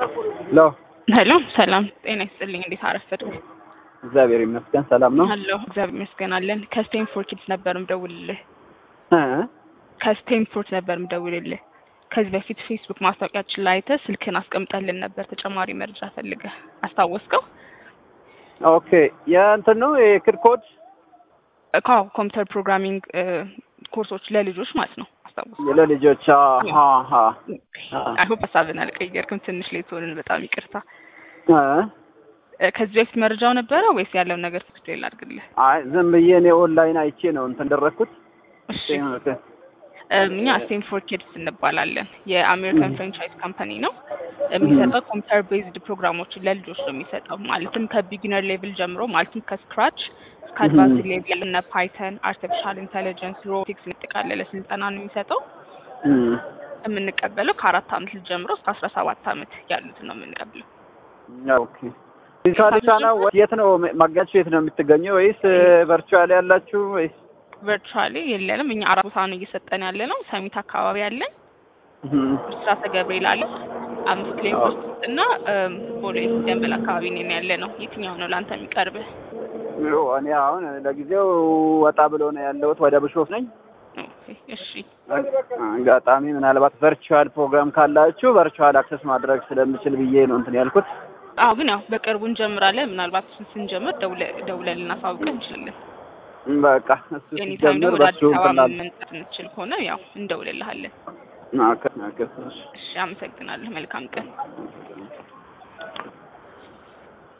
ሄሎ ሄሎ ሰላም ጤና ይስጥልኝ። እንዴት አረፈዱ? እግዚአብሔር ይመስገን ሰላም ነው። አለሁ እግዚአብሔር ይመስገን አለን። ከስቴንፎርድ ኪድስ ነበር ምደውልልህ። እ ከስቴንፎርድ ነበር ምደውልልህ። ከዚህ በፊት ፌስቡክ ማስታወቂያችን ላይ አይተህ ስልክህን አስቀምጠልን ነበር ተጨማሪ መረጃ ፈልገህ አስታወስከው? ኦኬ የእንትን ነው የክድ ኮድ ካው ኮምፒውተር ፕሮግራሚንግ ኮርሶች ለልጆች ማለት ነው። አስታወስከው? ለልጆች አሀ አሀ አይሆፕ ሀሳብን አልቀየርክም። ትንሽ ሌት ሆንን። በጣም ይቅርታ። እ እ ከዚህ በፊት መረጃው ነበረ ወይስ ያለውን ነገር ትክክል ላድርግልህ? አይ ዝም ብዬ እኔ ኦንላይን አይቼ ነው እንትን ደረኩት። እሺ እም፣ እኛ ስቴንፎርድ ኪድስ እንባላለን። የአሜሪካን ፍራንቻይዝ ካምፓኒ ነው። የሚሰጠው ኮምፒውተር ቤዝድ ፕሮግራሞችን ለልጆች ነው የሚሰጠው። ማለትም ከቢጊነር ሌቭል ጀምሮ ማለትም ከስክራች እስከ አድቫንስ ሌቭል እነ ፓይተን፣ አርቲፊሻል ኢንቴሊጀንስ፣ ሮቦቲክስ የሚጠቃለለ ስልጠና ነው የሚሰጠው። እም፣ የምንቀበለው ከአራት አመት ልጅ ጀምሮ እስከ አስራ ሰባት አመት ያሉትን ነው የምንቀበለው። ኦኬ ዲጂታል ነው የት ነው ማጋችሁ? የት ነው የምትገኘው? ወይስ ቨርቹዋል ያላችሁ ወይስ ቨርቹዋሊ የለንም። እኛ አራት ቦታ ነው እየሰጠን ያለ ነው። ሰሚት አካባቢ አለን፣ እም፣ ብስራተ ገብርኤል አለ፣ አምስት ኪሎ ውስጥ እና እም፣ ቦሌ ደንበል አካባቢ ነን ያለ ነው። የትኛው ነው ለአንተ የሚቀርብህ? ይኸው እኔ አሁን ለጊዜው ወጣ ብሎ ነው ያለሁት። ወደ ብሾፍ ነኝ። ኦኬ፣ እሺ አጋጣሚ ምናልባት ቨርቹዋል ፕሮግራም ካላችሁ ቨርቹዋል አክሰስ ማድረግ ስለምችል ብዬ ነው እንትን ያልኩት። አዎ ግን ያው በቅርቡ እንጀምራለን። ምናልባት እሱን ስንጀምር ደውለ ደውለን ልናሳውቅህ እንችላለን። በቃ እሱ ኤኒታይም ሲጀምር ደግሞ ወደ በሱ አዲስ አበባ እንላለን። መምጣት እንችል ከሆነ ያው እንደውልልሃለን። ኦኬ ኦኬ እሺ። እሺ፣ አመሰግናለሁ። መልካም ቀን።